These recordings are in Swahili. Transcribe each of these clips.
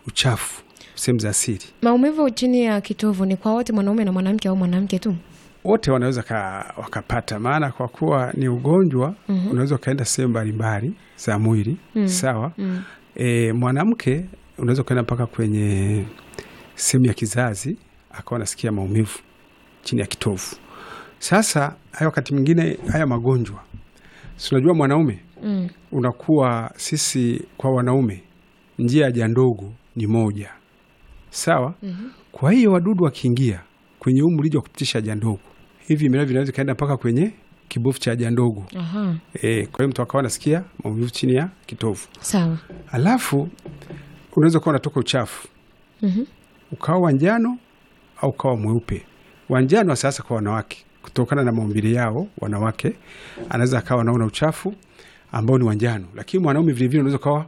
uchafu sehemu za siri. Maumivu chini ya kitovu ni kwa wote, mwanaume na mwanamke au mwanamke tu? Wote wanaweza ka, wakapata, maana kwa kuwa ni ugonjwa Mhm. unaweza ukaenda sehemu mbalimbali za mwili Mm. sawa. Mm. E, mwanamke unaweza ukaenda mpaka kwenye sehemu ya kizazi akawa anasikia maumivu chini ya kitovu. Sasa haya wakati mwingine haya magonjwa, si unajua mwanaume Mm. unakuwa sisi kwa wanaume njia ya haja ndogo ni moja sawa. Mhm. Kwa hiyo wadudu wakiingia kwenye huu mrija wa kupitisha haja ndogo, hivi vimelea vinaweza kaenda mpaka kwenye kibofu cha haja ndogo Aha. e, kwa hiyo mtu akawa anasikia maumivu chini ya kitovu. Sawa. Alafu unaweza kuwa unatoka uchafu Mhm. ukawa wa njano au ukawa mweupe. Wa njano sasa kwa wanawake, kutokana na maumbile yao wanawake, anaweza akawa anaona uchafu ambao ni wa njano, lakini mwanaume vilevile unaweza ukawa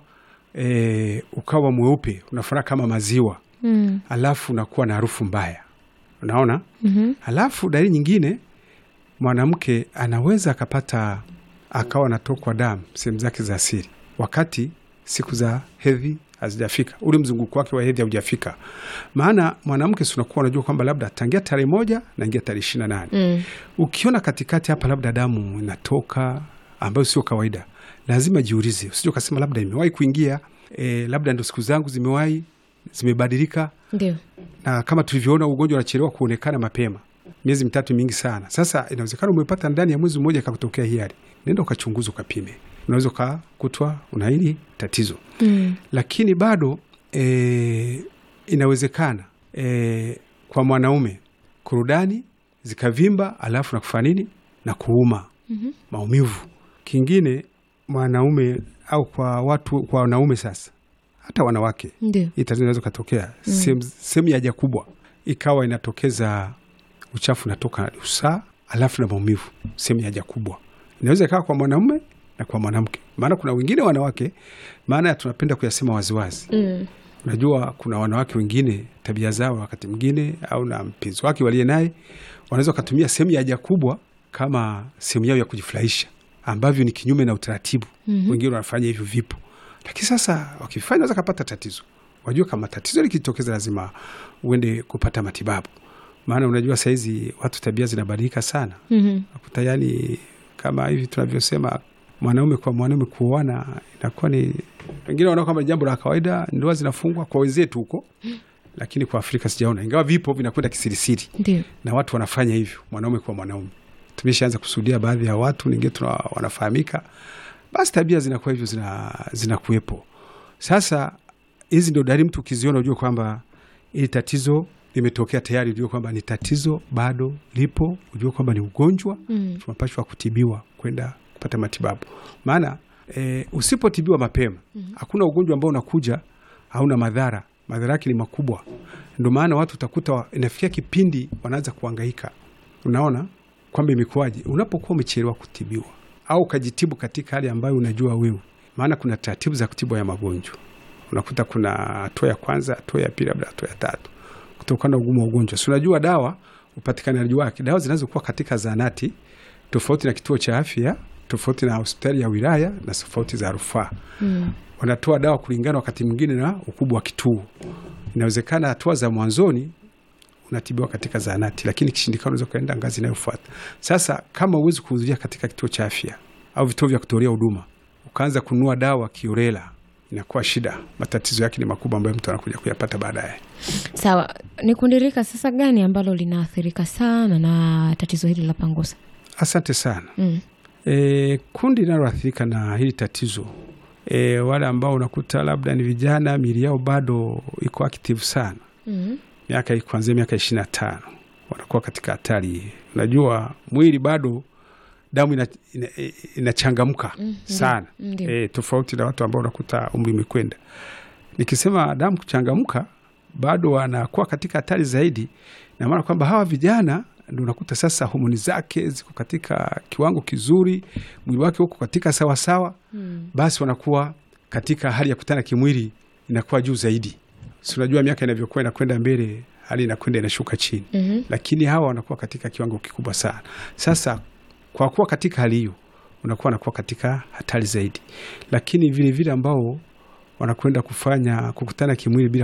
e, ukawa mweupe unafanana kama maziwa, Mm. alafu unakuwa na harufu mbaya, unaona. Mhm. Alafu dalili nyingine, mwanamke anaweza akapata akawa anatokwa damu sehemu zake za siri wakati siku za hedhi hazijafika, ule mzunguko wake wa hedhi haujafika. Maana mwanamke si unakuwa unajua kwamba labda tangia tarehe moja naingia tarehe ishirini na nane Mm. ukiona katikati hapa labda damu inatoka ambayo sio kawaida, lazima jiulize, usije ukasema labda imewahi kuingia e, labda ndo siku zangu zimewahi zimebadilika Ndio. na kama tulivyoona ugonjwa unachelewa kuonekana mapema, miezi mitatu mingi sana. Sasa inawezekana umepata ndani ya mwezi mmoja kakutokea hii hali, nenda ukachunguza, ukapime, unaweza ukakutwa una hili tatizo. Mm. Lakini bado e, inawezekana e, kwa mwanaume kurudani zikavimba, alafu na kufanya nini na kuuma Mhm. maumivu. Kingine mwanaume au kwa watu kwa wanaume sasa, hata wanawake Ndio. hii tatizo inaweza katokea Mm. sehemu sehemu ya haja kubwa ikawa inatokeza uchafu unatoka usaa, alafu na maumivu sehemu ya haja kubwa. Inaweza ikawa kwa mwanaume na kwa mwanamke, maana kuna wengine wanawake, maana tunapenda kuyasema waziwazi. Mm. Unajua, kuna wanawake wengine tabia zao wakati mwingine, au na mpenzi wake waliye naye, wanaweza wakatumia sehemu ya haja kubwa kama sehemu yao ya kujifurahisha, ambavyo ni kinyume na utaratibu. Mhm. Wengine wanafanya hivyo vipo, lakini sasa wakifanya naweza kapata tatizo. Wajua kama tatizo likitokeza, lazima uende kupata matibabu, maana unajua sahizi watu tabia zinabadilika sana. Mhm. Nakuta yani kama hivi tunavyosema mwanaume kwa mwanaume kuoana inakuwa ni wengine wanaona kama jambo la kawaida, ndoa zinafungwa kwa wenzetu huko, lakini kwa Afrika sijaona, ingawa vipo vinakwenda kisirisiri Ndio. na watu wanafanya hivyo mwanaume kwa mwanaume. Tumeshaanza kusudia baadhi ya watu wengine tuna wanafahamika, basi tabia zinakuwa hivyo, zina zinakuwepo. Sasa hizi ndio dalili, mtu ukiziona ujue kwamba hili tatizo limetokea tayari, ujue kwamba ni tatizo bado lipo, ujue kwamba ni ugonjwa Mm. tunapashwa kutibiwa kwenda kupata matibabu, maana e, usipotibiwa mapema hakuna ugonjwa ambao unakuja hauna madhara. Madhara yake ni makubwa, ndio maana watu utakuta wa- inafikia kipindi wanaanza kuhangaika. Unaona kwamba imekuwaje unapokuwa umechelewa kutibiwa au ukajitibu katika hali ambayo unajua wewe, maana kuna taratibu za kutibu ya magonjwa. Unakuta kuna hatua ya kwanza, hatua ya pili, labda hatua ya tatu, kutokana na ugumu wa ugonjwa. Si unajua dawa, upatikanaji wake, dawa zinazokuwa katika zahanati tofauti na kituo cha afya, tofauti na hospitali ya wilaya na tofauti za rufaa. Mm. Wanatoa dawa kulingana wakati mwingine na ukubwa wa kituo. Inawezekana hatua za mwanzoni unatibiwa katika zahanati, lakini kishindikana, unaweza ukaenda ngazi inayofuata. Sasa kama uwezi kuhudhuria katika kituo cha afya au vituo vya kutolea huduma, ukaanza kununua dawa kiorela, inakuwa shida. Matatizo yake ni makubwa, ambayo mtu anakuja kuyapata baadaye. Sawa, ni kundi rika sasa gani ambalo linaathirika sana na tatizo hili la pangusa? Asante sana. Mm. E, kundi linaloathirika na hili tatizo e, wale ambao unakuta labda ni vijana, mili yao bado iko active sana, Mm. miaka kuanzia miaka ishirini na tano wanakuwa katika hatari hii. Unajua mwili bado damu inachangamka ina, inachangamka Mm, sana ndio. e, tofauti na watu ambao unakuta umri umekwenda. Nikisema damu kuchangamka, bado wanakuwa katika hatari zaidi, na maana kwamba hawa vijana ndio unakuta sasa homoni zake ziko katika kiwango kizuri, mwili wake uko katika sawasawa, Mm. basi wanakuwa katika hali ya kutana kimwili inakuwa juu zaidi. Si unajua miaka inavyokuwa inakwenda mbele, hali inakwenda inashuka chini Mhm. lakini hawa wanakuwa katika kiwango kikubwa sana. Sasa kwa kuwa katika hali hiyo, unakuwa wanakuwa katika hatari zaidi, lakini vilevile ambao wanakwenda kufanya kukutana kimwili bila